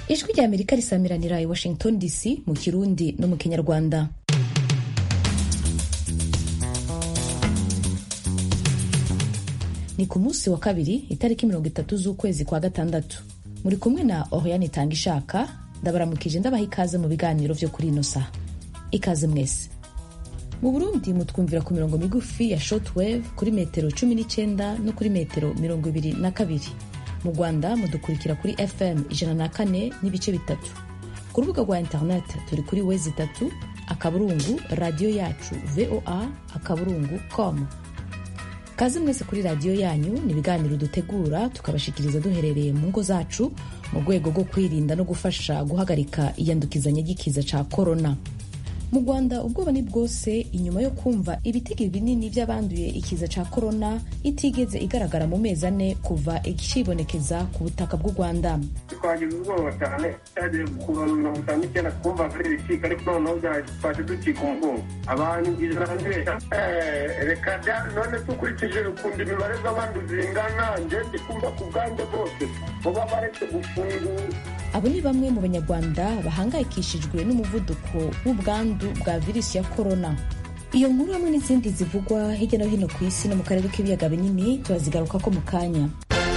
ijwi rya amerika risamiranira i washington dc mu kirundi no mu kinyarwanda ni ku munsi wa kabiri itariki mirongo itatu z'ukwezi kwa gatandatu muri kumwe na oriane itanga ishaka ndabaramukije ndabaha ikaze mu biganiro vyo kuri ino saha ikaze mwese mu burundi mutwumvira ku mirongo migufi ya shortwave kuri metero cumi n'icyenda no kuri metero mirongo ibiri na kabiri mu rwanda mudukurikira kuri fm ijana na kane n'ibice bitatu ku rubuga rwa internet turi kuri wezi itatu akaburungu radiyo yacu voa akaburungu com kaze mwese kuri radiyo yanyu ni ibiganiro dutegura tukabashikiriza duherereye mu ngo zacu mu rwego rwo kwirinda no gufasha guhagarika iyandukizanya ry'ikiza ca korona mu rwanda ubwoba ni bwose inyuma yo kumva ibitigi binini by'abanduye ikiza ca korona itigeze igaragara mu mezi ane kuva ikibonekeza ku butaka bw'u rwanda twagize ubwoba cyane cyagiye kuva mirongo itanu n'icyenda twumva ari ibicika ariko noneho twaje ducika umugongo abantu ijana neza reka none dukurikije ukuntu imibare z'abandi zingana njye ndi kumva ku bwanjye bwose muba baretse gufungura abo ni bamwe mu banyarwanda bahangayikishijwe n'umuvuduko w'ubwandu bwa virusi ya korona iyo nkuru hamwe n'izindi zivugwa hirya no hino ku isi no mu karere k'ibiyaga binini turazigarukako mu kanya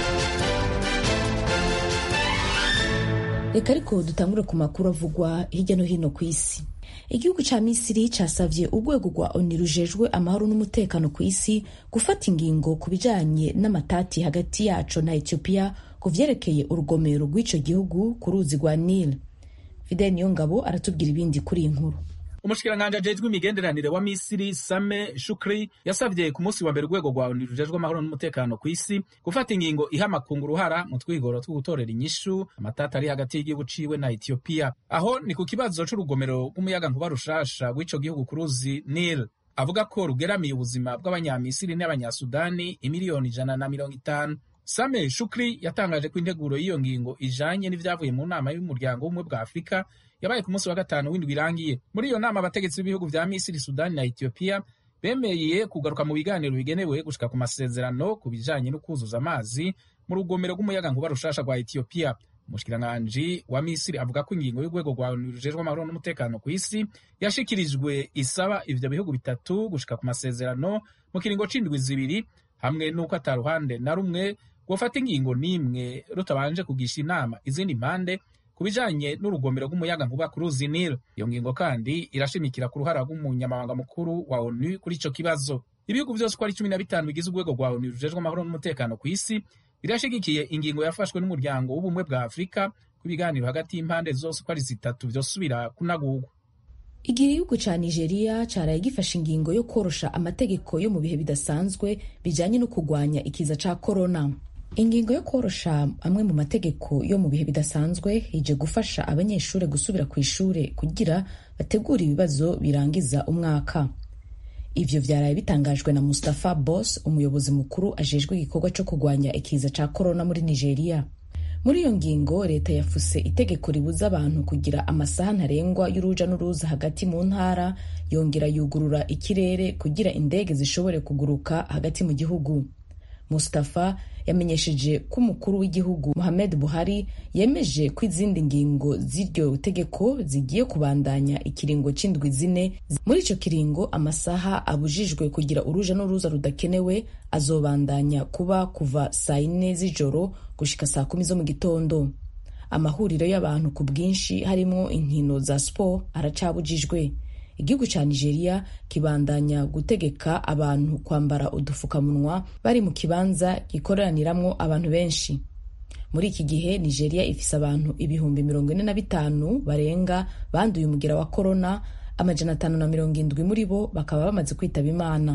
reka ariko dutangure ku makuru avugwa hirya no hino ku isi igihugu ca misiri casavye urwego rwa oni rujejwe amahoro n'umutekano ku isi gufata ingingo ku bijanye n'amatati hagati yaco na etiyopiya ku vyerekeye urugomero rw'ico gihugu ku ruzi rwa nile fidel niyongabo aratubwira ibindi kuri iyi nkuru umushikiranganji ajejwe imigenderanire wa misiri same shukri yasavye ku munsi wa mbere urwego rwa oni rujejwe amahoro n'umutekano ku isi gufata ingingo iha amakungu uruhara mu twigoro two gutorera inyishu amatata ari hagati y'igihugu ciwe na etiyopiya aho ni ku kibazo c'urugomero rw'umuyagankuba rushasha rw'ico gihugu ku ruzi nile avuga ko rugeramiye ubuzima bw'abanyamisiri n'abanyasudani imiliyoni ijana na mirongo itanu same shukri yatangaje ko integuro y'iyo ngingo ijanye n'ivyavuye mu nama y'umuryango w'ubumwe bwa afurika yabaye ku munsi wa gatanu w'indwi irangiye muri iyo nama abategetsi b'ibihugu vya misiri sudani na etiyopiya bemeye kugaruka mu biganiro bigenewe gushika ku masezerano ku bijanye no kuzuza amazi mu rugomero rw'umuyagankuba rushasha rwa etiyopiya umushikiranganji wa misiri avuga ko ingingo y'urwego rwa onu rujejwe amahoro n'umutekano ku isi yashikirijwe isaba ivyo bihugu bitatu gushika ku masezerano mu kiringo c'indwi zibiri hamwe n'uko ata ruhande na rumwe rwofata ingingo n'imwe rutabanje kugisha inama izindi mpande ku bijanye n'urugomero rw'umuyagankuba ku ruzi nile iyo ngingo kandi irashimikira ku ruhara rw'umunyamabanga mukuru wa onu kuri ico kibazo ibihugu vyose uko ari cumi na bitanu bigize urwego rwa onu rujejwe amahoro n'umutekano ku isi birashigikiye ingingo yafashwe n'umuryango w'ubumwe bwa afurika ku biganiro hagati y'impande zose uko ari zitatu vyosubira kunagurwa igihugu ca nigeria caraye gifashe ingingo yo korosha amategeko yo mu bihe bidasanzwe bijanye no kugwanya ikiza ca korona ingingo yo korosha amwe mu mategeko yo mu bihe bidasanzwe ije gufasha abanyeshuri gusubira ku ishure kugira bategure ibibazo birangiza umwaka ivyo vyaraye bitangajwe na Mustafa Boss umuyobozi mukuru ajejwe igikorwa co kugwanya ikiza ca korona muri Nigeria muri iyo ngingo leta yafuse itegeko ribuza abantu kugira amasaha ntarengwa y'uruja n'uruza hagati mu ntara yongera yugurura ikirere kugira indege zishobore kuguruka hagati mu gihugu Mustafa yamenyesheje ko umukuru w'igihugu Muhammad Buhari yemeje ko izindi ngingo z'iryo tegeko zigiye kubandanya ikiringo c'indwi zine muri ico kiringo amasaha abujijwe kugira uruja n'uruza rudakenewe azobandanya kuba kuva saa yine z'ijoro gushika saa kumi zo mu gitondo amahuriro y'abantu ku bwinshi harimwo inkino za sport aracabujijwe igihugu ca nigeria kibandanya gutegeka abantu kwambara udufukamunwa bari mu kibanza gikoraniramwo abantu benshi muri iki gihe nigeria ifise abantu ibihumbi mirongo ine na bitanu barenga banduye umugira wa korona amajana atanu na mirongo indwi muri bo bakaba bamaze kwitaba imana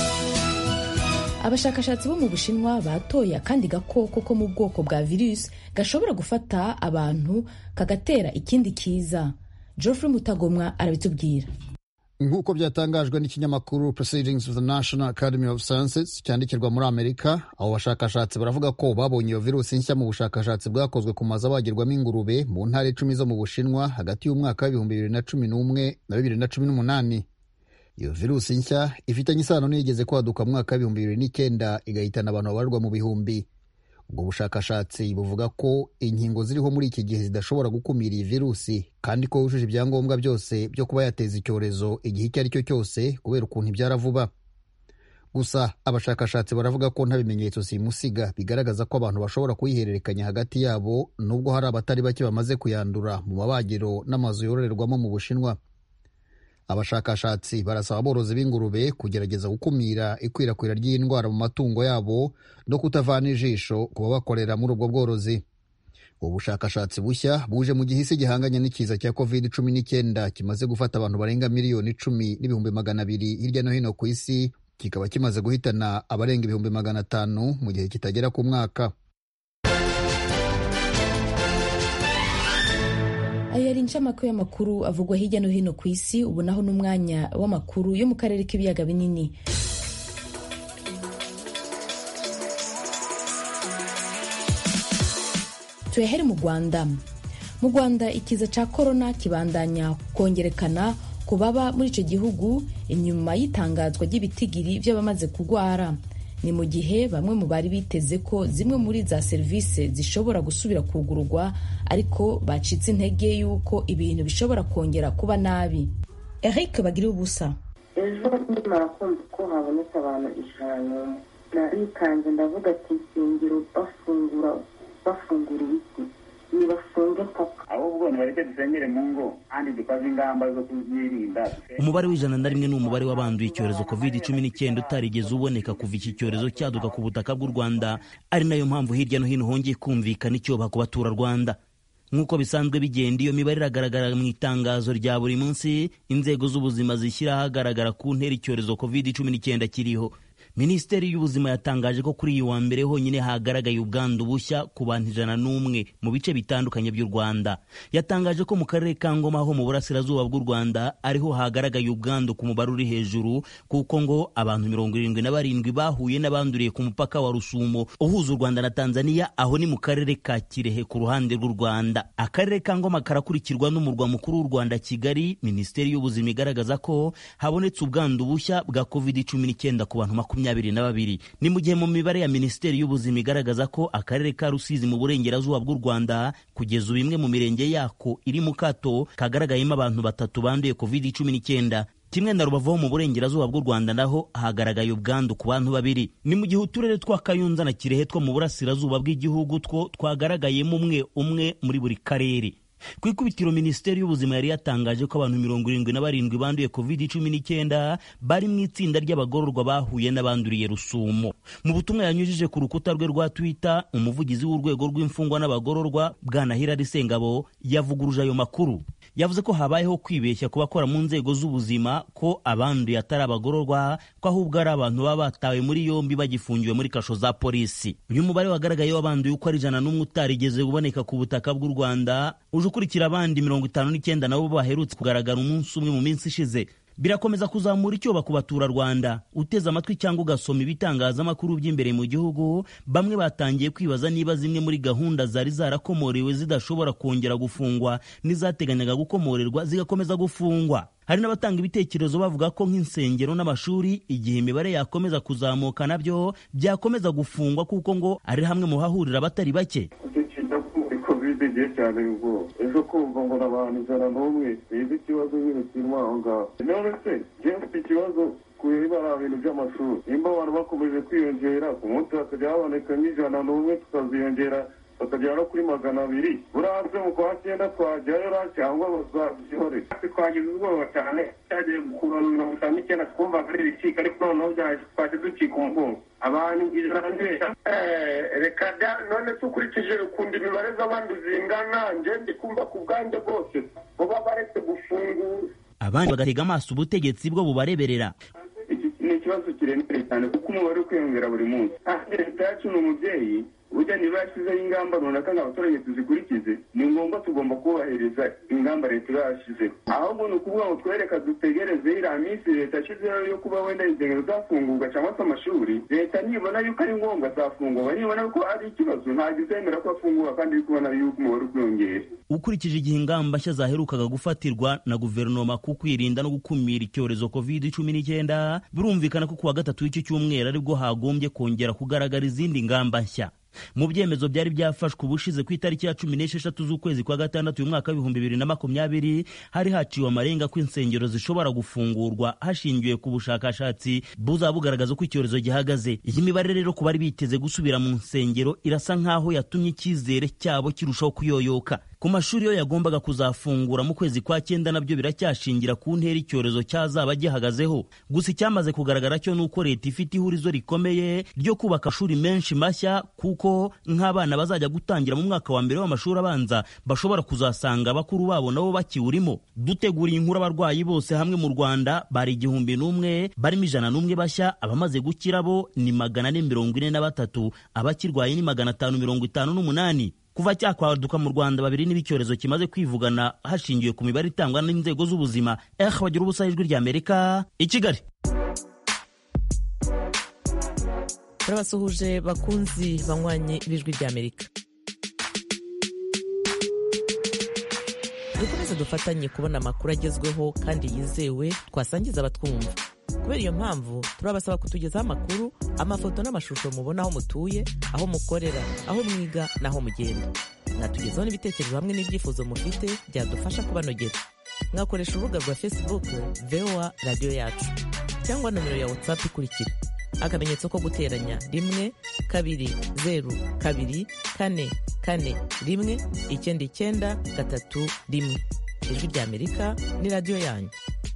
abashakashatsi bo mu bushinwa batoye akandi gakoko ko mu bwoko bwa virusi gashobora gufata abantu kagatera ikindi kiza geoffrey mutagomwa arabitubwira nk'uko byatangajwe n'ikinyamakuru proceedings of the national academy of sciences cyandikirwa muri amerika abo bashakashatsi baravuga ko babonye iyo virusi nshya mu bushakashatsi bwakozwe ku mazu abagirwamo ingurube mu ntara icumi zo mu bushinwa hagati y'umwaka w'ibihumbi bibiri na cumi n'umwe na bibiri na cumi n'umunani iyo virusi nshya ifitanye isano n'iyigeze kwaduka mu mwaka w'ibihumbi bibiri n'icyenda igahitana abantu babarirwa mu bihumbi ubwo bushakashatsi buvuga ko inkingo ziriho muri iki gihe zidashobora gukumira iyi virusi kandi ko yujuje ibyangombwa byose byo kuba yateza icyorezo igihe icyo ari cyo cyose kubera ukuntu ibyara vuba gusa abashakashatsi baravuga ko nta bimenyetso simusiga bigaragaza ko abantu bashobora kuyihererekanya hagati yabo nubwo hari abatari bake bamaze kuyandura mu mabagiro n'amazu yororerwamo mu bushinwa abashakashatsi barasaba aborozi b'ingurube kugerageza gukumira ikwirakwira ry'iyi ndwara mu matungo yabo no kutavana ijisho ku babakorera muri ubwo bworozi ubu bushakashatsi bushya buje mu gihe isi gihanganye n'ikiza cya covid cumi n'icyenda kimaze gufata abantu barenga miliyoni icumi n'ibihumbi magana abiri hirya no hino ku isi kikaba kimaze guhitana abarenga ibihumbi magana atanu mu gihe kitagera ku mwaka ayo yari incamake y'amakuru avugwa hirya no hino ku isi ubu naho n'umwanya w'amakuru yo mu karere k'ibiyaga binini tuyahere mu rwanda mu rwanda ikiza cya korona kibandanya kongerekana ku baba muri icyo gihugu inyuma y'itangazwa ry'ibitigiri by'abamaze kurwara ni mu gihe bamwe mu bari biteze ko zimwe muri za serivisi zishobora gusubira kugururwa ariko bacitse intege y'uko ibintu bishobora kongera kuba nabi eric bagira ubusa ejo nkimara kumva ko habonetse abantu ijana narikanze ndavuga ati insengero bafungura bafungura ibiti nibafunge paka ahubwo nibareke dusengere mu ngo kandi dukaze ingamba zo kuzirinda umubare w'ijana na rimwe ni umubare w'abanduye icyorezo covid cumi n'icyenda utarigeze uboneka kuva iki cyorezo cyaduka ku butaka bw'u rwanda ari nayo mpamvu hirya no hino hongeye kumvikana icyoba ku baturarwanda nk'uko bisanzwe bigenda iyo mibare iragaragara mu itangazo rya buri munsi inzego z'ubuzima zishyira ahagaragara ku ntera icyorezo covid cumi n'icyenda kiriho minisiteri y'ubuzima yatangaje ko kuri iyi wa mbere honyine hagaragaye ubwandu bushya ku bantu ijana n'umwe mu bice bitandukanye by'u rwanda yatangaje ko mu karere ka ngoma ho mu burasirazuba bw'u rwanda ariho hagaragaye ubwandu ku mubare uri hejuru kuko ngo abantu mirongo irindwi na barindwi bahuye n'abanduriye ku mupaka wa rusumo uhuza u rwanda na tanzania aho ni mu karere ka kirehe ku ruhande rw'u rwanda akarere ka ngoma karakurikirwa n'umurwa mukuru w'u rwanda kigali minisiteri y'ubuzima igaragaza ko habonetse ubwandu bushya bwa covid cumi n'icyenda ku bantu makumyabiri makumyabiri na babiri ni mu gihe mu mibare ya minisiteri y'ubuzima igaragaza ko akarere ka rusizi mu burengerazuba bw'u rwanda kugeza ubu imwe mu mirenge yako iri mu kato kagaragayemo abantu batatu banduye covid cumi n'icyenda kimwe na rubavu ho mu burengerazuba bw'u rwanda naho hagaragaye ubwandu ku bantu babiri ni mu gihe uturere twa kayunza na kirehe two mu burasirazuba bw'igihugu two twagaragayemo umwe umwe muri buri karere ku ikubitiro minisiteri y'ubuzima yari yatangaje ko abantu mirongo irindwi na barindwi banduye covid cumi n'icyenda bari mu itsinda ry'abagororwa bahuye n'abanduriye rusumo mu butumwa yanyujije ku rukuta rwe rwa twitter umuvugizi w'urwego rw'imfungwa n'abagororwa bwana hirari sengabo yavuguruje ayo makuru yavuze ko habayeho kwibeshya ku bakora mu nzego z'ubuzima ko abanduye atari abagororwa ko ahubwo ari abantu baba batawe muri yombi bagifungiwe muri kasho za polisi uyu mubare wagaragaye w'abanduye uko ari ijana n'umwe utarigeze uboneka ku butaka bw'u rwanda uje ukurikira abandi mirongo itanu n'icyenda nabo baherutse kugaragara umunsi umwe mu minsi ishize birakomeza kuzamura icyoba ku baturarwanda uteze amatwi cyangwa ugasoma ibitangazamakuru by'imbere mu gihugu bamwe batangiye kwibaza niba zimwe muri gahunda zari zarakomorewe zidashobora kongera gufungwa n'izateganyaga gukomorerwa zigakomeza gufungwa hari n'abatanga ibitekerezo bavuga ko nk'insengero n'amashuri igihe imibare yakomeza kuzamuka nabyo byakomeza gufungwa kuko ngo ari hamwe mu hahurira abatari bake kovide igihe cyane ubwo ejo kumva ngo abantu ijana n'umwe biga ikibazo nyine kirimo aho ngaho none se njyewe mfite ikibazo kubera bintu by'amashuri nimba abantu bakomeje kwiyongera ku munsi hakajya haboneka nk'ijana n'umwe tukaziyongera bakagera no kuri magana abiri buranze mu kwa cyenda twajyayo cyangwa bazabyihore twagize ubwoba cyane cyagiye gukura mirongo itanu n'icyenda twumvaga ari ibicika ariko noneho twaje ducika umugongo abantu ijana n'ibeshya reka none tukurikije ukuntu imibare z'abandi zingana nje ndi kumva ku bwanjye bwose buba baretse gufungura abandi bagatega amaso ubutegetsi bwo bubareberera ni ikibazo kiremereye cyane kuko umubare uri kwiyongera buri munsi kandi leta yacu ni umubyeyi burya niba yashyizeho ingamba runaka ngo abaturage tuzikurikize ni ngombwa tugomba kubahiriza ingamba leta iba yashyizeho ahubwo ni ukuvuga ngo twereka dutegereze iriya minsi leta yashyizeho yo kuba wenda insengero zafungurwa cyangwa se amashuri leta nibona yuko ari ngombwa zafungurwa nibona ko ari ikibazo ntabwo izemera ko afungura kandi iri kubona yuko umubare uri kwiyongera ukurikije igihe ingamba nshya zaherukaga gufatirwa na guverinoma ku kwirinda no gukumira icyorezo covid cumi n'icyenda birumvikana ko kuwa gatatu w'iki cyumweru aribwo hagombye kongera kugaragara izindi ngamba nshya mu byemezo byari byafashwe ubushize ku itariki ya cumi n'esheshatu z'ukwezi kwa gatandatu uyu mwaka w'ibihumbi bibiri na makumyabiri hari haciwe amarenga ko insengero zishobora gufungurwa hashingiwe ku bushakashatsi buzaba bugaragaza uko icyorezo gihagaze iyi mibare rero ku bari biteze gusubira mu nsengero irasa nk'aho yatumye icyizere cyabo kirushaho kuyoyoka ku mashuri yo yagombaga kuzafungura mu kwezi kwa cyenda nabyo biracyashingira ku ntera icyorezo cyazaba gihagazeho gusa icyamaze kugaragara cyo ni uko leta ifite ihurizo rikomeye ryo kubaka amashuri menshi mashya kuko nk'abana bazajya gutangira mu mwaka wa mbere w'amashuri abanza bashobora kuzasanga bakuru babo nabo bakiwurimo duteguriye inkuru abarwayi bose hamwe mu rwanda bari igihumbi n'umwe barimo ijana n'umwe bashya abamaze gukira bo ni magana ane mirongo ine na batatu abakirwaye ni magana atanu mirongo itanu n'umunani kuva cyakwaduka mu rwanda babiri n'ibicyorezo kimaze kwivugana hashingiwe ku mibare itangwa n'inzego z'ubuzima eh bagira ubusa ijwi ry'amerika i kigali turabasuhuje bakunzi banywanye b'ijwi ry'amerika dukomeze dufatanye kubona amakuru agezweho kandi yizewe twasangiza abatwumva kubera iyo mpamvu turabasaba kutugezaho amakuru amafoto n'amashusho mubona aho mutuye aho mukorera aho mwiga n'aho mugenda mwatugezaho n'ibitekerezo hamwe n'ibyifuzo mufite byadufasha kubanogera mwakoresha urubuga rwa facebook voa radiyo yacu cyangwa nomero ya whatsapp ikurikira akamenyetso ko guteranya rimwe kabiri zeru kabiri kane kane rimwe icyenda icyenda gatatu rimwe ijwi ry'amerika ni radiyo yanyu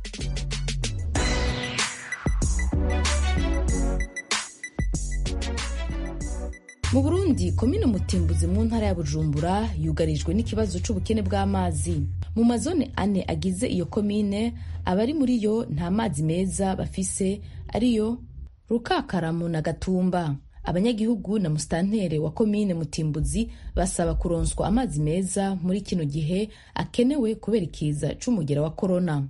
mu burundi komine mutimbuzi mu ntara ya bujumbura yugarijwe n'ikibazo c'ubukene bw'amazi mu mazone ane agize iyo komine abari muri yo nta mazi meza bafise ariyo rukakaramu na gatumba abanyagihugu na musitantere wa komine mutimbuzi basaba kuronswa amazi meza muri kino gihe akenewe kubera ikiza c'umugera wa korona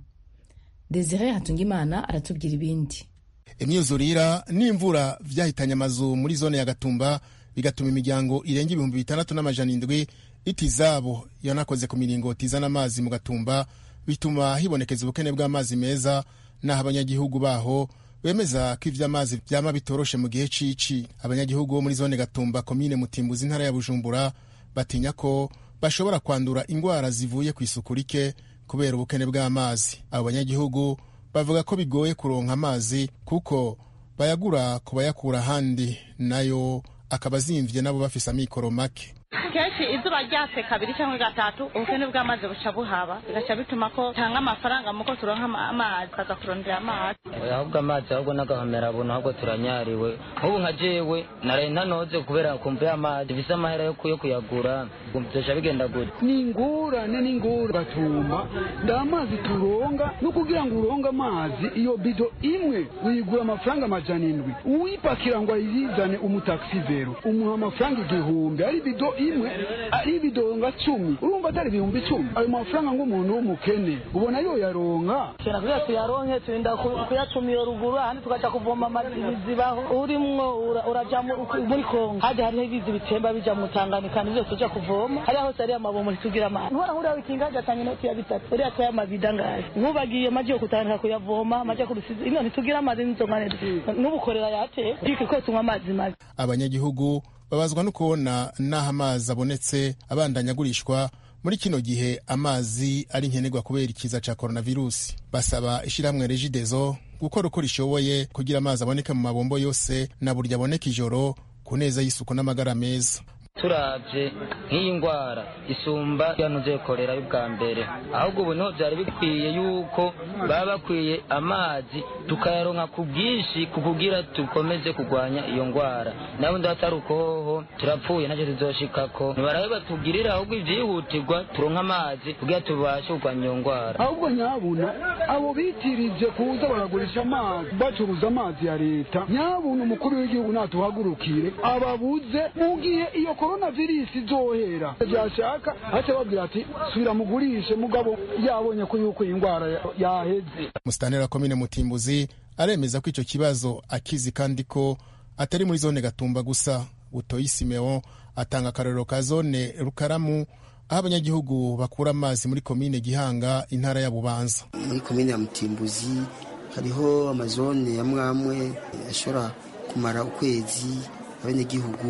desire hatungimana aratubwira ibindi imyuzurira n'imvura vyahitanye amazu muri zone ya gatumba bigatuma imiryango irenga ibihumbi bitandatu n'amajana indwi itizabo yanakoze ku miringoti izana amazi mu gatumba bituma hibonekeza ubukene bw'amazi meza n'aho abanyagihugu baho bemeza ko ivy'amazi vyama bitoroshe mu gihe cici abanyagihugu bo muri zone gatumba komine mutimbuzi intara ya bujumbura batinya ko bashobora kwandura ingwara zivuye ku isuku rike kubera ubukene bw'amazi abo banyagihugu bavuga ko bigoye kuronka amazi kuko bayagura ku bayakura ahandi nayo akaba azimvye nabo bafise amikoro make kenshi izuba ryatse kabiri cyangwa gatatu ubukene bw'amazi buca buhaba bigaca bituma ko tanga amafaranga muko turonka amazi tukaza kurondera amazi ahubwo amazi ahubwo n'agahomera buntu ahubwo turanyariwe nk'ubu nka jewe naraye ntanoze kubera kumva y'amazi bise amahera yo kuyagura byosha bigenda gute ni ingorane n'ingorane batuma nda amazi turonga no kugira ngo uronge amazi iyo bido imwe uyigura amafaranga amajana indwi uwipakira ngo ayizane umutaxivero umuha amafaranga igihumbi ari bido imwe ari ibidonga cumi urumva atari ibihumbi icumi ayo mafaranga ng'umuntu w'umukene ubona yoyaronka kera kugira tuyaronke turinda kuyatuma iyo ruguru ahandi tugaca kuvoma amazi bizibaho urimwo uraja muri kongo hajya hariho ibizi bitemba bija mu tanganyika nivyo tuja kuvoma hariya hose hariyo amabomo ntitugira amazi ntubona nkuriya wikinga gatanga inoti ya bitatu uriya atwaye amabida ngayo nkubagiye maji yo kutandika kuyavoma amaji yo kurusizi ino ntitugira amazi n'inzongane n'ubukorera yateye bike ko tunywa amazi mabi abanyagihugu babazwa no kubona n'aho amazi abonetse abandanya agurishwa muri kino gihe amazi ari nkenerwa kubera ikiza ca coronavirusi basaba ishirahamwe regidezo gukora uko rishoboye kugira amazi aboneke mu mabombo yose na burya aboneka ijoro ku neza y'isuku n'amagara meza turavye nk'iyi ngwara isumba yanuze korera y'ubwa mbere ahubwo ubu niho vyari bikwiye yuko baba bakwiye amazi tukayaronka ku bwinshi kukugira dukomeze kurwanya iyo ngwara nabundi hatari ukohoho turapfuye ntacyo tuzoshikako nibarabe batugirira ahubwo ivyihutirwa turonka amazi kugira tubashe kurwanya iyo ngwara ahubwo nyabuna abo bitirije kuza baragurisha amazi bacuruza amazi ya leta nyabuna umukuru w'igihugu natuhagurukire ababuze mu gihe iyo korona virusi izohera byashaka ace babwira ati subira mugurishe mugabo yabonye ko yuko iyi ndwara yaheze musitanteri wa komine mutimbuzi aremeza ko icyo kibazo akizi kandi ko atari muri zone gatumba gusa butoyi simeo atanga akarorero ka zone rukaramu aho abanyagihugu bakura amazi muri komine gihanga intara ya bubanza muri komine ya mutimbuzi hariho amazone amwe amwe ashobora kumara ukwezi abanyagihugu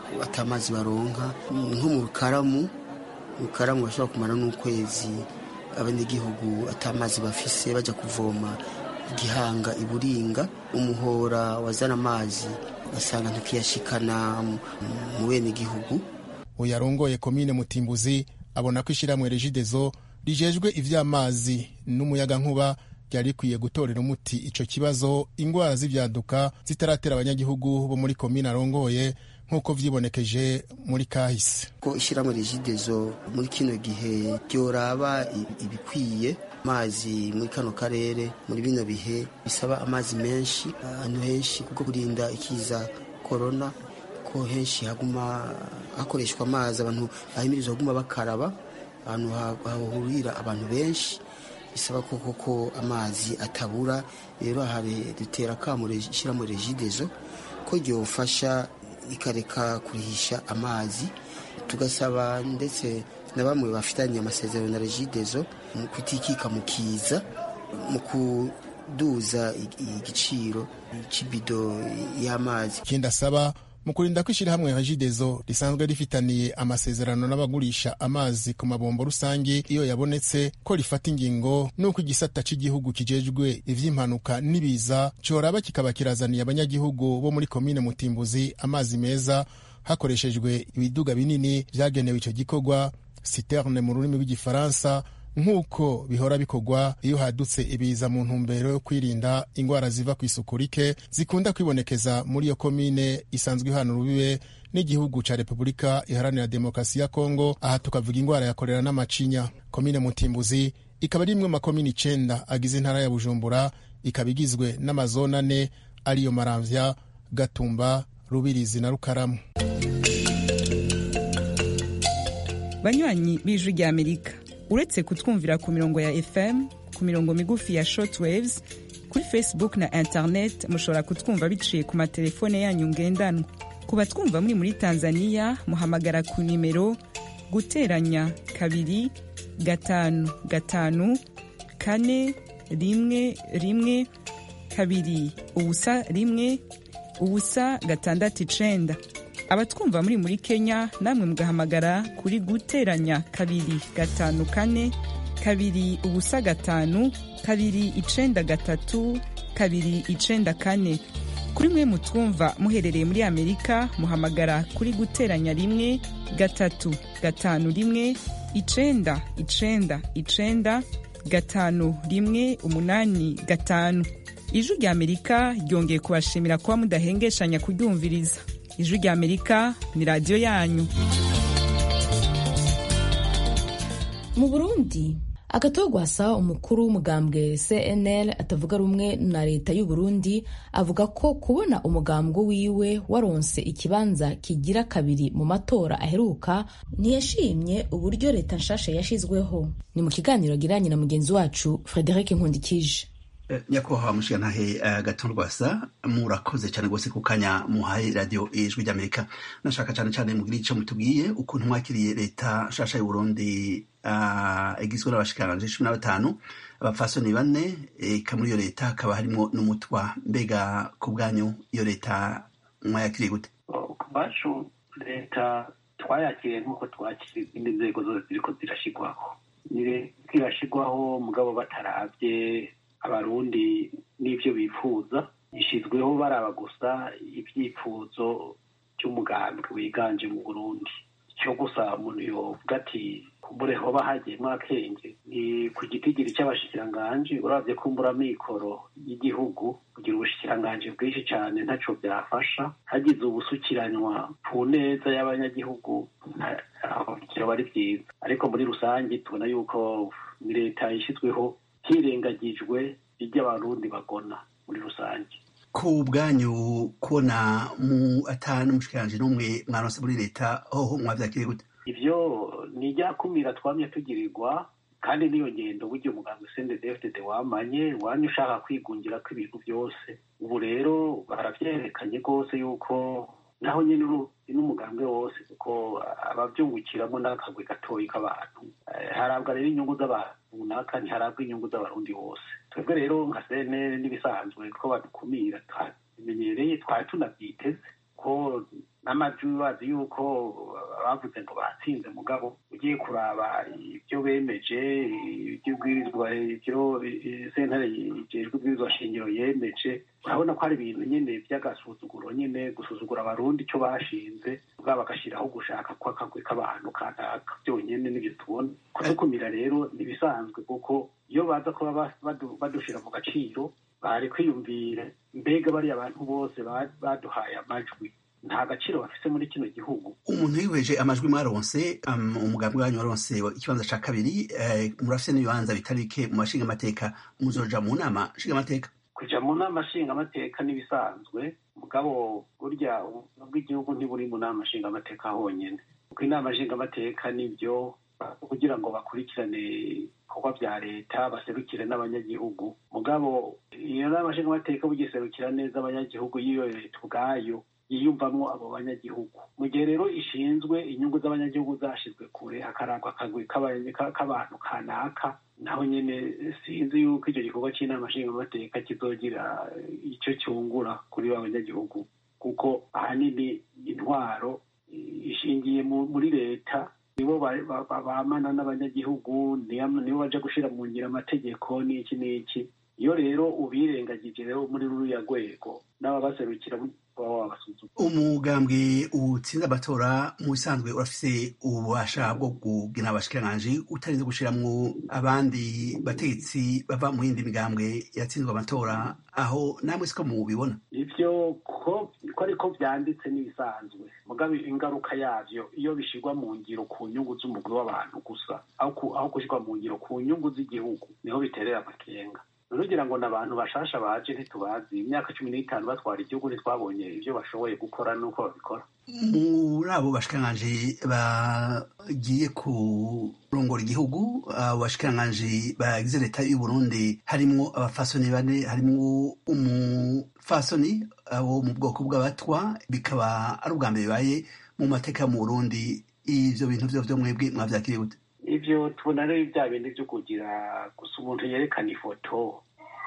atamazi baronka nko mu rukaramu rukaramu bashobora kumara n'ukwezi abanyagihugu atamazi bafise bajya kuvoma igihanga iburinga umuhora wazana amazi ugasanga ntukiyashikana mu bene gihugu uyu arongoye komine mutimbuzi abona ko ishyirahamwe regidezo rijejwe ivy'amazi n'umuyagankuba ryari rikwiye gutorera umuti ico kibazo ingwara z'ivyaduka zitaratera abanyagihugu bo muri komine arongoye nk'uko vyibonekeje muri kahise ko ishyirahamwe regidezo muri kino gihe ryoraba ibikwiye amazi muri kano karere muri bino bihe bisaba amazi menshi ahantu henshi kuko kurinda ikiza korona ko henshi haguma hakoreshwa amazi abantu bahimirizwa kuguma bakaraba ahantu hahurira abantu benshi bisaba ko koko amazi atabura rero hari dutera akamo ishyiramo regidezo ko ryofasha ikareka kurihisha amazi tugasaba ndetse na bamwe bafitanye amasezerano na regidezo mu kutikika mu kiza mu kuduza igiciro cy'ibido y'amazi ikindi asaba mu kurinda ko ishyirahamwe regidezo risanzwe rifitaniye amasezerano n'abagurisha amazi ku mabombo rusange iyo yabonetse ko rifata ingingo n'uko igisata cy'igihugu kijejwe ivy'impanuka n'ibiza coraba kikaba kirazaniye abanyagihugu bo muri komine mutimbuzi amazi meza hakoreshejwe ibiduga binini vyagenewe ico gikorwa citerne mu rurimi rw'igifaransa nk'uko bihora bikorwa iyo hadutse ibiza mu ntumbero yo kwirinda ingwara ziva ku isuku rike zikunda kwibonekeza muri iyo komine isanzwe ihana urubibe n'igihugu ca repubulika iharanira demokarasi ya kongo aha tukavuga ingwara ya korera n'amacinya komine mutimbuzi ikaba ari imwe mu makomine icenda agize intara ya bujumbura ikaba igizwe n'amazone ane ariyo maramvya gatumba rubirizi na rukaramu banywanyi b'ijwi ry'amerika uretse kutwumvira ku mirongo ya fm ku mirongo migufi ya shortwaves kuri facebook na internet mushobora kutwumva biciye ku matelefone yanyu ngendanwa ku batwumva muri muri tanzania muhamagara ku nimero guteranya kabiri gatanu gatanu kane rimwe rimwe kabiri ubusa rimwe ubusa gatandatu icenda abatwumva muri muri kenya namwe mugahamagara kuri guteranya kabiri gatanu kane kabiri ubusa gatanu kabiri icenda gatatu kabiri icenda kane kuri mwe mutwumva muherereye muri amerika muhamagara kuri guteranya rimwe gatatu gatanu rimwe icenda icenda icenda gatanu rimwe umunani gatanu ijwi rya amerika ryongeye kubashimira kuba mudahengeshanya kuryumviriza ijwi rya amerika ni radiyo yanyu mu burundi agatogwasa umukuru w'umugambwe cnl atavuga rumwe na leta y'u Burundi avuga ko kubona umugambwe wiwe waronse ikibanza kigira kabiri mu matora aheruka ntiyashimye uburyo leta nshasha yashizweho ni mu kiganiro agiranye na mugenzi wacu frederic nkundikije nyakubahwa mushigantahe gatondwasa murakoze cyane rwose ku kanya muhaye radiyo ijwi ry'amerika nashaka cyane cyane mugire icyo mutubwiye ukuntu mwakiriye leta nshasha y'uburundi igizwe n'abashikiranganje cumi na batanu abapfasoni bane eka muri iyo leta hakaba harimo n'umutwa mbega ku bwanyu iyo leta mwayakiriye gute ku bacu leta twayakiriye nk'uko twakira izindi nzego zose ziriko zirashyirwaho ni leta irashyirwaho mugabo batarabye abarundi n'ibyo bifuza ishyizweho baraba gusa ibyifuzo by'umugambi wiganje mu burundi icyo gusa umuntu yovuga ati kumbure hoba hagiyemo akenge ni ku gitigiri cy'abashikiranganji urabye kumbura mikoro y'igihugu kugira ubushikiranganji bwinshi cyane ntaco byafasha hagize ubusukiranywa ku neza y'abanyagihugu kiraba ari byiza ariko muri rusange tubona yuko ni leta yishyizweho hirengagijwe ibyo abarundi bagona muri rusange ku bwanyu kubona mu atanu umushikiranje n'umwe mwaronse muri leta hoho mwavyakiriye gute ivyo ni ryakumira twamye tugirirwa kandi n'iyo ngendo burya umuganga sendedefdede wamanye wanye ushaka kwigungira ko ibintu byose ubu rero baravyerekanye rwose yuko naho nyene n'umugambwe wose kuko abavyungukiramo n'akagwe gatoyi k'abantu harabwa rero inyungu z'abantu runaka ntiharabwa inyungu z'abarundi bose twebwe rero nka cnl n'ibisanzwe ko badukumira twabimenyereye twari tunavyiteze ko n'amajwi bazi yuko bavuze ngo batsinze mugabo ugiye kuraba ibyo bemeje iby'ubwirizwa ibyo sentare ijejwe ubwirizwa shingiro yemeje urabona ko hari ibintu nyine by'agasuzuguro nyine gusuzugura abarundi icyo bashinze bwaba bagashyiraho gushaka kw'akagwi k'abantu kanaka byonyine nibyo tubona kudukumira rero ntibisanzwe kuko iyo baza kuba badushira mu gaciro bari kwiyumvira mbega bariya abantu bose baduhaye amajwi nta gaciro bafise muri kino gihugu umuntu yihweje amajwi mwaronse umugambi wanyu waronse ikibanza ca kabiri murafise n'ibibanza bitari bike mu mashinga amateka muzoja mu nama nshinga amateka kuja mu nama nshinga amateka n'ibisanzwe mugabo burya bw'igihugu ntiburi mu nama nshinga amateka honyene kuko inama nshinga amateka nibyo kugira ngo bakurikirane ibikorwa vya leta baserukire n'abanyagihugu mugabo iyo nama nshinga amateka bugiserukira neza abanyagihugu y'iyo leta ubwayo yiyumvamwo abo banyagihugu mu gihe rero ishinzwe inyungu z'abanyagihugu zashizwe kure hakarangwa akagwi k'abantu kanaka naho nyene sinzi yuko icyo gikorwa c'inama nshingamateka kizogira ico cyungura kuri ba banyagihugu kuko ahanini intwaro ishingiye muri leta nibo bamana n'abanyagihugu nibo baja gushira mu ngiro amategeko n'iki n'iki iyo rero ubirengagije rero muri ruriya rwego n'ababaserukira umugambwe utsinze amatora mu bisanzwe urafise ububasha bwo kugena abashikiranganji utarinze gushiramwo abandi bategetsi bava mu yindi migambwe yatsinzwe amatora aho namwe siko mubibona ivyo ko ariko vyanditse n'ibisanzwe mugabe ingaruka yavyo iyo bishirwa mu ngiro ku nyungu z'umugwi w'abantu gusa aho gushirwa mu ngiro ku nyungu z'igihugu niho biterera amakenga rugira ngo n'abantu bashasha baje ntitubazi imyaka cumi n'itanu batwara igihugu ntitwabonye ibyo bashoboye gukora n'uko babikora muri abo bashikiranganji bagiye kurongora igihugu abo bashikiranganji bagize leta y'u Burundi harimwo abafasoni bane harimwo umufasoni wo mu bwoko bw'abatwa bikaba ari ubwa mbere bibaye mu mateka mu Burundi ivyo bintu vyo vyo mwebwe mwavyakiriye gute ivyo tubona rero bya bindi vyo kugira gusa umuntu yerekana ifoto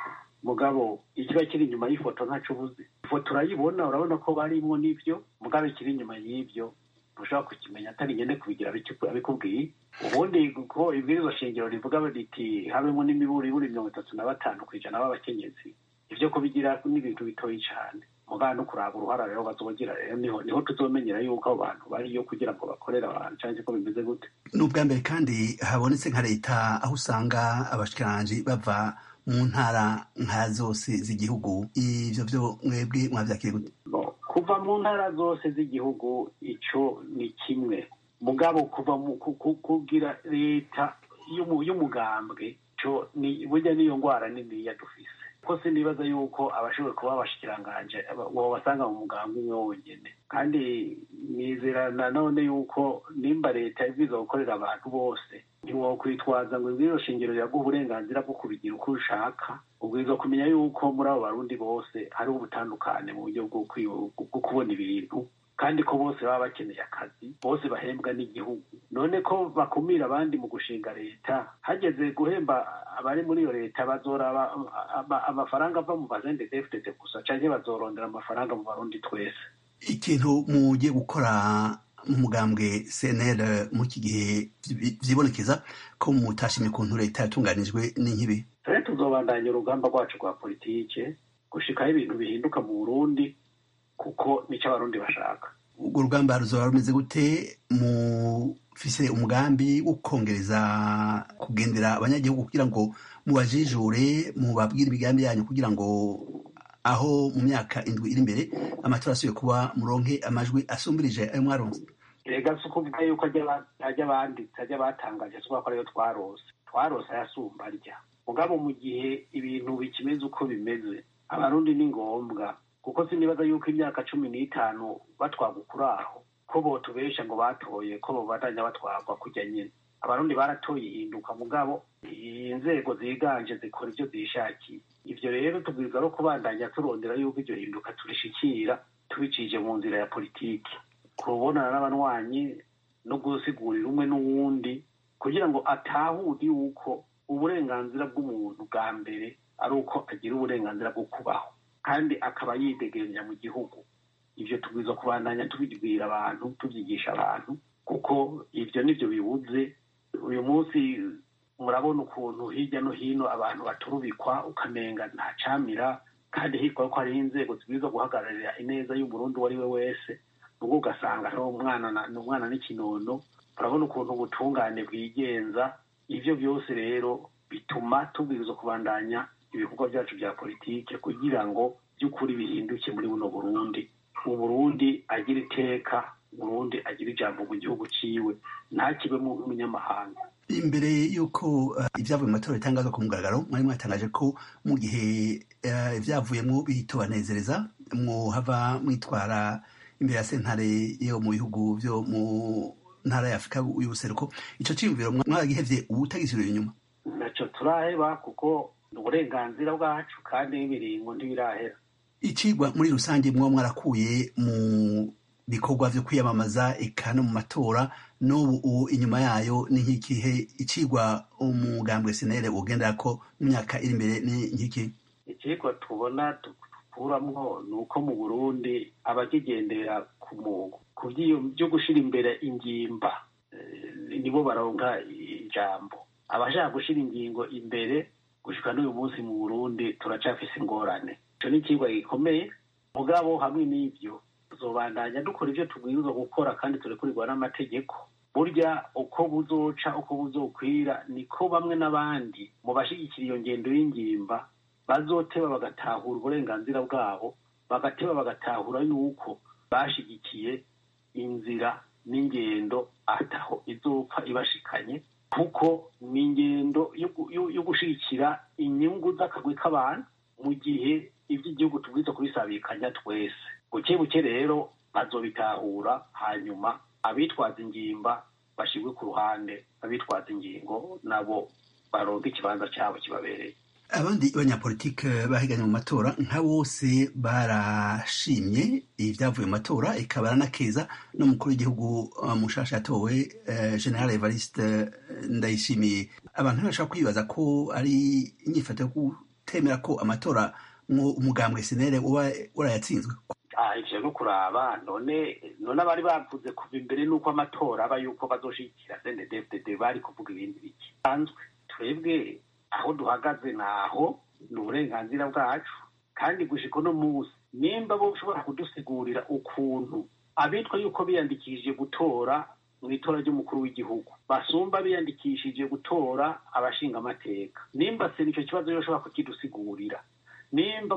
mugabo ikiba kiri inyuma y'ifoto ntaco ubuzi ifoto urayibona urabona ko barimwo n'ivyo mugabo ikiri inyuma y'ivyo ntushobora kukimenya atari nyene kubigira abikubwiye ubundi ko ibwirizwa shingiro rivuga riti habemo n'imiburiburi mirongo itatu na batanu kw'ijana b'abakenyezi ivyo kubigira n'ibintu bitoyi cane mugabo no kuraba uruhara rero bazogira rero niho niho tuzomenyera yuko abo bantu bariyo kugira ngo bakorere abantu canke ko bimeze gute ni ubwa mbere kandi habonetse nka leta aho usanga abashikiranganji bava mu ntara nka zose z'igihugu ivyo vyo mwebwe mwavyakiriye gute kuva mu ntara zose z'igihugu ico ni kimwe mugabo kuva kugira leta y'umugambwe co ni burya niyo ngwara niniya dufise ko sinibaza yuko abashoboye kuba abashikiranganje basanga mu muganga umwe wonyene kandi nizera nanone yuko nimba leta ibwiza gukorera abantu bose ntiwokwitwaza ngo ibwirizo shingiro riraguha uburenganzira bwo kubigira uko ushaka ubwirizwa kumenya yuko muri abo barundi bose hariho ubutandukane mu buryo bwo kubona ibintu kandi ko bose baba bakeneye akazi bose bahembwa n'igihugu none ko bakumira abandi mu gushinga leta hageze guhemba abari muri iyo leta bazoraba amafaranga ava mu bazende defudete gusa canke bazorondera amafaranga mu barundi twese ikintu mugiye gukora mu mugambwe cnl muri iki gihe vyibonekeza ko mutashimye ukuntu leta yatunganijwe n'inkibi ture tuzobandanya urugamba rwacu rwa politike gushikaho ibintu bihinduka mu burundi kuko nico abarundi bashaka urwo rugamba ruzoba rumeze gute mufise umugambi wo kongereza kugendera abanyagihugu kugira ngo mubajijure mubabwire imigambi yanyu kugira ngo aho mu myaka indwi iri imbere amatora asubiye kuba muronke amajwi asumbirije ayo mwaronse rega si ukuvuga yuko ajya banditse ajya batangaje si ko ariyo twarose twarose ayasumba arya mugabo mu gihe ibintu bikimeze uko bimeze abarundi ni ngombwa kuko sinibaza yuko imyaka cumi n'itanu batwagwa kuri aho ko botubesha ngo batoye ko bobandanya batwagwa kujya nyine abarundi baratoye ihinduka mugabo inzego ziganje zikora ibyo zishakiye ivyo rero tubwirizwa no kubandanya turondera yuko iryo hinduka turishikira tubicije mu nzira ya politiki kubonana n'abanywanyi no gusigurira umwe n'uwundi kugira ngo atahure yuko uburenganzira bw'umuntu bwa mbere ari uko agira uburenganzira bwo kubaho kandi akaba yidegeranya mu gihugu ibyo tubwiza kubandanya tubibwira abantu tubyigisha abantu kuko ibyo nibyo bibuze uyu munsi murabona ukuntu hirya no hino abantu baturubikwa ukamenga ntacamira kandi hitwa ko hariho inzego zibwiza guhagararira ineza y'umurundi uwo ari we wese ubwo ugasanga ari umwana ni umwana n'ikinono urabona ukuntu ubutungane bwigenza ibyo byose rero bituma tubwirizwa kubandanya ibikorwa byacu bya politike kugira ngo by'ukuri bihinduke muri buno burundi uburundi agira iteka uburundi agira ijambo mu gihugu ciwe ntakibemo nk'umunyamahanga imbere y'uko ibyavuye mu matora bitangazwa ku mugaragaro mwari mwatangaje ko mu gihe ibyavuyemo bitobanezereza muhava mwitwara imbere ya sentare yo mu bihugu byo mu ntara ya afurika y'ubuseruko icyo cyiyumviro mwagihevye ubu utagisubira inyuma ntacyo turaheba kuko ni uburenganzira bwacu kandi n'ibiringo ntibirahera icigwa muri rusange muba mwarakuye mu bikorwa vyo kwiyamamaza eka no mu matora n'ubu ubu inyuma yayo ni nk'ikihe icigwa umugambwe senere ugendera ko mu myaka iri imbere ni nk'iki icigwa tubona dukuramwo ni uko mu burundi abakigendera ku mugo ku byo gushira imbere ingimba nibo baronka ijambo abashaka gushira ingingo imbere gushika n'uyu munsi mu burundi turacafise ingorane ico ni icigwa gikomeye mugabo hamwe n'ivyo tuzobandanya dukora ivyo tubwirizwa gukora kandi turekurirwa n'amategeko burya uko buzoca uko buzokwira niko bamwe n'abandi mu bashigikira iyo ngendo y'ingimba bazoteba bagatahura uburenganzira bwabo bagateba bagatahura yuko bashigikiye inzira n'ingendo ataho izopfa ibashikanye kuko ni ingendo yo gushigikira inyungu z'akagwi k'abantu mu gihe iby'igihugu tubwiza kubisabikanya twese buke buke rero bazobitahura hanyuma abitwaza ingimba bashirwe ku ruhande abitwaza ingingo nabo baronka ikibanza cyabo kibabereye abandi banyapolitike bahiganye mu matora nka bose barashimye ibyavuye mu matora ikaba aranakeza n'umukuru w'igihugu mushasha yatowe general evariste ndayishimiye abantu ntibashobora kwibaza ko ari inyifato yo gutemera ko amatora umugambwe senere uba warayatsinzwe ivyo no kuraba none none abari bavuze kuva imbere n'uko amatora aba yuko bazoshigikira sndfdd bari kuvuga ibindi biki sanzwe twebwe aho duhagaze naho ni uburenganzira bwacu kandi gushika uno munsi nimba bo ushobora kudusigurira ukuntu abitwa yuko biyandikishije gutora mu itora ry'umukuru w'igihugu basumba biyandikishije gutora abashinga amateka nimba se nicyo kibazo yoshobora kukidusigurira nimba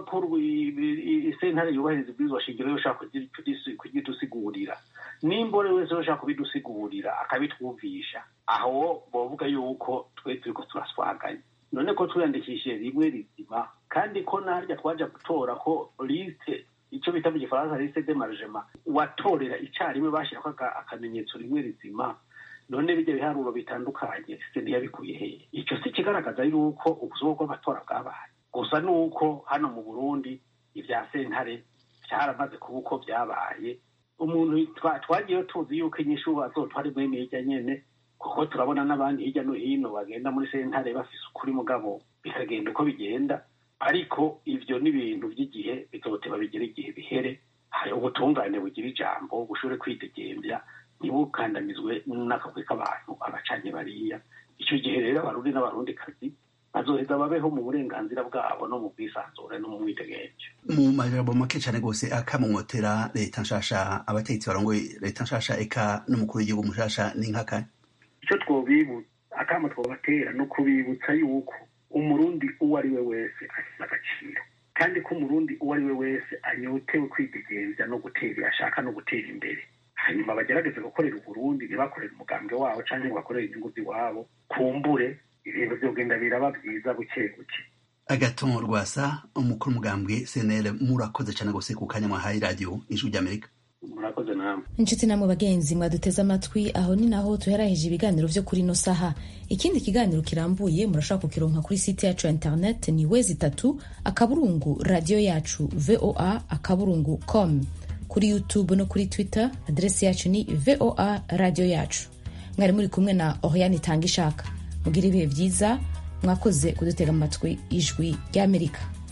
sentare yubahiriza ibwirizwa shingiro yoshaka kugidusigurira nimba uri wese yoshaka kubidusigurira akabitwumvisha aho bovuga yuko twe turiko turaswaganya none ko twiyandikishije rimwe rizima kandi ko narya twaja gutora ko liste ico bita mu gifaransa liste de margement watorera icarimwe bashirako akamenyetso rimwe rizima none bijya biharuro bitandukanye se ntiyabikuye hehe ico si kigaragaza yuko ubusoko bw'amatora bwabaye gusa ni uko hano mu burundi ibya sentare byaramaze kuba uko byabaye umuntu twagiye tuzi yuko inyishu azotwara imwe hirya nyene kuko turabona n'abandi hirya no hino bagenda muri sentare bafise ukuri mugabo bikagenda uko bigenda ariko ivyo ni ibintu by'igihe bizoteba bigira igihe bihere hari ubutungane bugira ijambo bushobore kwidegemvya ntibukandamizwe n'akagwi k'abantu abacanye bariya ico gihe rero abarundi n'abarundikazi bazoheza babeho mu burenganzira bwabo no mu bwisanzure no mu mwidegemvyo mu majambo make cane rwose akamumotera leta nshasha abategetsi barongoye leta nshasha eka n'umukuru w'igihugu mushasha ni nk'akanya icyo twobibutsa akama twobatera no kubibutsa yuko umurundi uwo ari we wese afise agaciro kandi ko umurundi uwo ari we wese anyotewe kwidegemvya no gutera ashaka no gutera imbere hanyuma bagerageze gukorera uburundi ntibakorere umugambwe wabo canke ngo bakorere inyungu ziwabo kumbure ibintu vyogenda biraba vyiza buke buke agaton rwasa umukuru umugambwe cnl murakoze cane gose ku kanya mwahaye radio ijwi ry'amerika murakoze namwe inshuti namwe bagenzi mwaduteze amatwi aho ni naho tuheraheje ibiganiro vyo kuri ino saha ikindi kiganiro kirambuye murashobora kukironka kuri site yacu ya internet ni wezi itatu akaburungu radiyo yacu voa akaburungu com kuri youtube no kuri twitter aderesi yacu ni voa radiyo yacu mwari muri kumwe na oriane itanga ishaka mugire ibihe byiza mwakoze kudutega amatwi ijwi ry'amerika